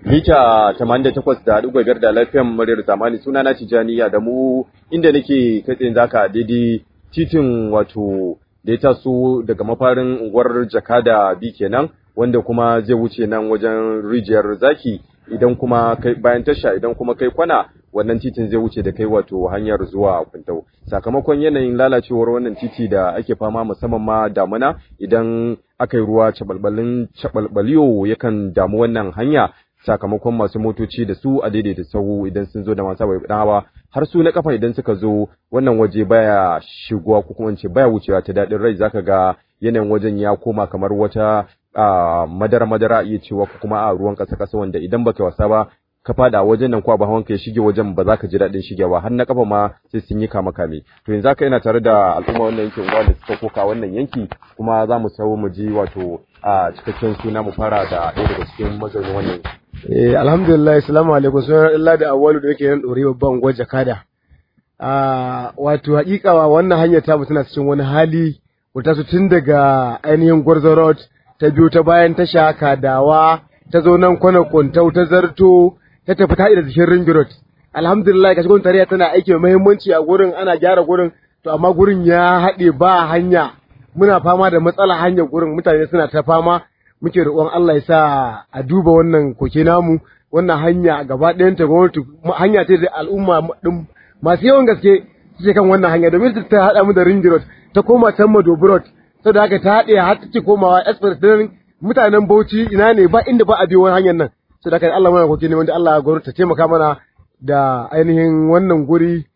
mita 88.5 da lafiyan muryar zamani suna na Tijaniya da mu inda nake kai tsayin zaka daidai titin wato da ya taso daga mafarin unguwar Jakada bi kenan wanda kuma zai wuce nan wajen rijiyar zaki idan kuma kai bayan tasha idan kuma kai kwana wannan titin zai wuce da kai wato hanyar zuwa Kuntau sakamakon yanayin lalacewar wannan titi da ake fama musamman ma damuna idan aka yi ruwa cabalbalin cabalbaliyo yakan damu wannan hanya sakamakon masu motoci da su a daidaita sahu idan sun zo da masu bai hawa har su na kafa idan suka zo wannan waje baya shigowa ko kuma ce baya wucewa ta daɗin rai zaka ga yanayin wajen ya koma kamar wata madara madara iya cewa ko kuma a ruwan ƙasa ƙasa wanda idan baka wasa ba ka fada wajen nan ko a hawanka ya shige wajen ba za ka ji daɗin shigewa har na kafa ma sai sun yi kama kame to yanzu haka ina tare da al'umma wannan yankin unguwa da suka koka wannan yanki kuma za mu sau mu ji wato a cikakken suna mu fara da ɗaya daga cikin mazaunin wannan Eh, alhamdulillah, salamu alaikum, sunan Allah da awalu da yake nan ɗore babban gwaja kada. Ah, wato hakika wannan hanyar ta tana cikin wani hali wata su tun daga ainihin Gwarzo Road ta biyu ta bayan tasha Kadawa ta zo nan kwana Kuntau ta zarto ta tafi ta da cikin Ring Road. Alhamdulillah kashi gwamnati tarayya tana aiki mai muhimmanci a gurin ana gyara gurin to amma gurin ya haɗe ba hanya muna fama da matsala hanyar gurin mutane suna ta fama muke roƙon Allah ya sa a duba wannan koke namu wannan hanya gaba ɗayan ta gwamnati hanya ce da al'umma din masu yawan gaske suke kan wannan hanya domin ta haɗa mu da ring road ta koma can madobi road saboda haka ta haɗe har ta ce komawa express din mutanen Bauchi ina ne ba inda ba a biyo wani hanyar nan saboda haka Allah mana koke ne wanda Allah ya gwamnati ta taimaka mana da ainihin wannan guri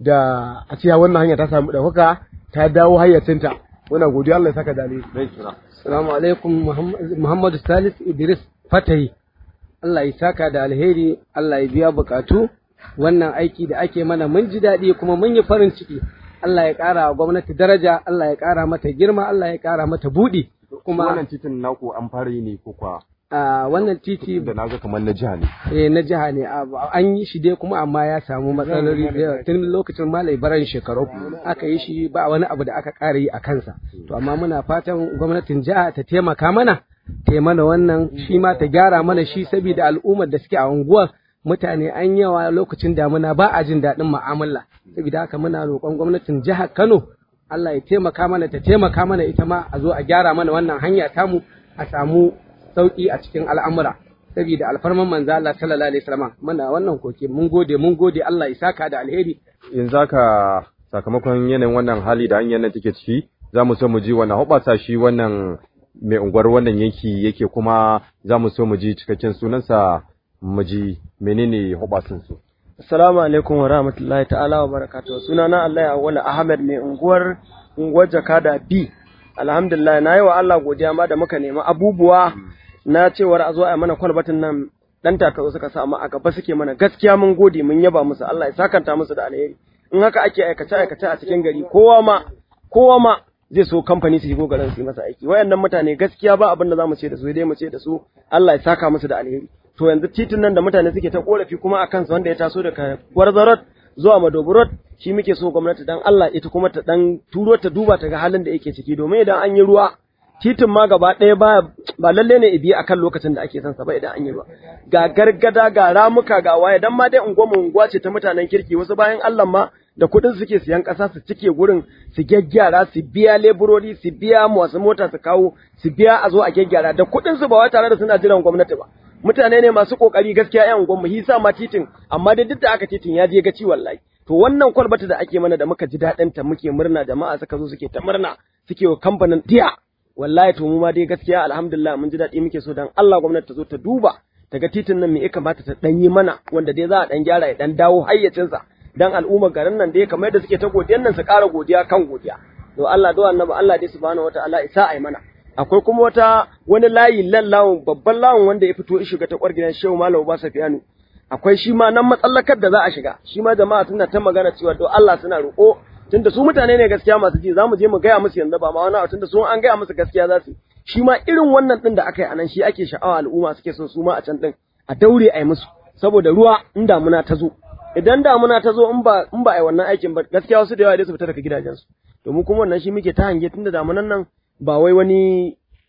da a ce wannan hanya ta samu ɗaukaka ta dawo hayyacinta muna godiya Allah ya saka dale Assalamu alaikum Muhammadu Salis Idris Fatahi. Allah ya saka da alheri, Allah ya biya bukatu. Wannan aiki da ake mana mun ji daɗi kuma mun yi farin ciki. Allah ya ƙara wa gwamnati daraja, Allah ya ƙara mata girma, Allah ya ƙara mata buɗi. Kuma wannan titin naku an fara yi ne ko kwa? a wannan titi da na ga kamar na jiha ne. Eh na jiha ne an yi shi dai kuma amma ya samu matsaloli da tun lokacin malai baran shekaru aka yi shi ba wani abu da aka ƙara yi a kansa. To amma muna fatan gwamnatin jiha ta taimaka mana ta mana wannan shi ma ta gyara mana shi saboda al'ummar da suke a unguwar mutane an yawa lokacin damuna ba a jin daɗin mu'amala saboda haka muna roƙon gwamnatin jihar Kano Allah ya taimaka mana ta taimaka mana ita ma a zo a gyara mana wannan hanya tamu a samu sauki a cikin al'amura saboda alfarman manzo Allah sallallahu alaihi wasallam muna wannan koke mun gode mun gode Allah ya saka da alheri yanzu haka sakamakon yanayin wannan hali da hanyar nan take ciki za mu so mu ji wannan hoɓasa shi wannan mai unguwar wannan yanki yake kuma za mu so mu ji cikakken sunansa mu ji menene hoɓasin su Assalamu alaikum wa rahmatullahi ta'ala wa barakatuh sunana Allah ya wala Ahmed mai unguwar unguwar Jakada B alhamdulillah na yi wa Allah godiya ma da muka nemi abubuwa na cewar a zo a mana kwalbatin nan dan takaro suka samu a gaba suke mana gaskiya mun gode mun yaba musu Allah ya sakanta musu da alheri in haka ake aikace aikace a cikin gari kowa ma kowa ma zai so kamfani su shigo garin su yi masa aiki wayannan mutane gaskiya ba abin da zamu ce da su dai mu ce da su Allah ya saka musu da alheri to yanzu titin nan da mutane suke ta korafi kuma akan sa wanda ya taso daga Gwarzarot zuwa Madoburot shi muke so gwamnati dan Allah ita kuma ta dan turo ta duba ta ga halin da yake ciki domin idan an yi ruwa titin ma gaba ɗaya ba ba lalle ne ibi akan lokacin da ake son sa ba idan an yi ruwa ga gargada ga ramuka ga waye dan ma dai unguwa mu unguwa ce ta mutanen kirki wasu bayan Allah ma da kuɗin suke siyan ƙasa su cike gurin su gyaggyara su biya leburori su biya masu mota su kawo su biya a zo a gyaggyara da kuɗin su ba wai tare da suna jiran gwamnati ba mutane ne masu kokari gaskiya yan unguwa mu hisa ma titin amma dai duk da aka titin ya je ga ciwon wallahi to wannan kwalbata da ake mana da muka ji daɗin ta muke murna jama'a suka zo suke ta murna suke wa kamfanin tiya wallahi to mu ma dai gaskiya alhamdulillah mun ji daɗi muke so dan Allah gwamnati ta zo ta duba ta ga titin nan me ya kamata ta dan yi mana wanda dai za a dan gyara ya dan dawo hayyacinsa dan al'ummar garin nan dai kamar yadda suke ta godiyan nan su ƙara godiya kan godiya to Allah do annabi Allah dai subhanahu wataala isa ai mana akwai kuma wata wani layi lallawun babban lawun wanda ya fito ya shiga ta kwargidan Shehu Malam Uba Safiyanu akwai shi ma nan matsallakar da za a shiga shi ma jama'a suna ta magana cewa to Allah suna roƙo tunda su mutane ne gaskiya masu ji zamu je mu gaya musu yanzu ba ma wani abu tunda su an gaya musu gaskiya za su shi ma irin wannan din da aka yi anan shi ake sha'awa al'umma suke so su ma a can din a daure a yi musu saboda ruwa in damuna ta zo idan damuna ta zo in ba in ba a yi wannan aikin ba gaskiya wasu da yawa dai su fita daga gidajensu domin kuma wannan shi muke ta hange tunda damunan nan ba wai wani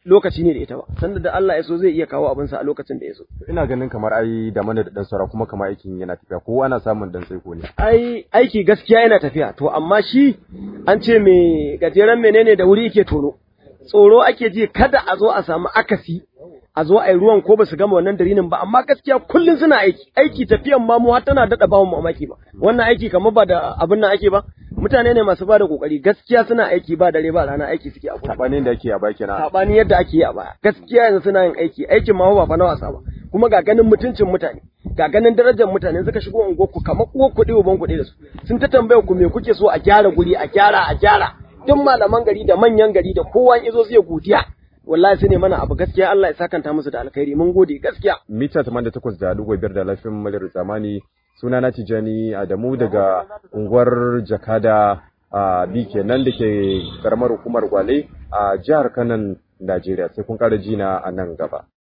lokaci ne da ita ba sanda da Allah ya so zai iya kawo abinsa a lokacin da ya so ina ganin kamar ai da mana da dan saura kuma kamar aikin yana tafiya ko ana samun dan tsaiko ne ai aiki gaskiya yana tafiya to amma shi an ce me gajeren menene da wuri yake tono tsoro ake ji kada a zo a samu akasi a zo a yi ruwan ko ba su gama wannan darinin ba amma gaskiya kullum suna aiki aiki tafiyan ma mu har tana daɗa ba mu mamaki ba wannan aiki kamar ba da abin nan ake ba mutane ne masu ba da kokari gaskiya suna aiki ba dare ba rana aiki suke a gurin sabanin da ake a baki na sabani yadda ake yi a baya gaskiya yanzu suna yin aiki aikin ma ba fa na wasa ba kuma ga ganin mutuncin mutane ga ganin darajar mutane suka shigo unguwarku kamar uwar kuɗi uban kuɗi da su sun ta tambaya ku me kuke so a gyara guri a gyara a gyara duk malaman gari da manyan gari da kowa in izo zai godiya wallahi su ne mana abu gaskiya Allah ya sakanta musu da alkhairi mun gode gaskiya mita 88 da dugo biyar da lafiyar muryar zamani suna na Tijani Adamu daga unguwar Jakada a bi kenan da ke karamar hukumar Gwale a jihar Kanan Najeriya sai kun ƙara jina a nan gaba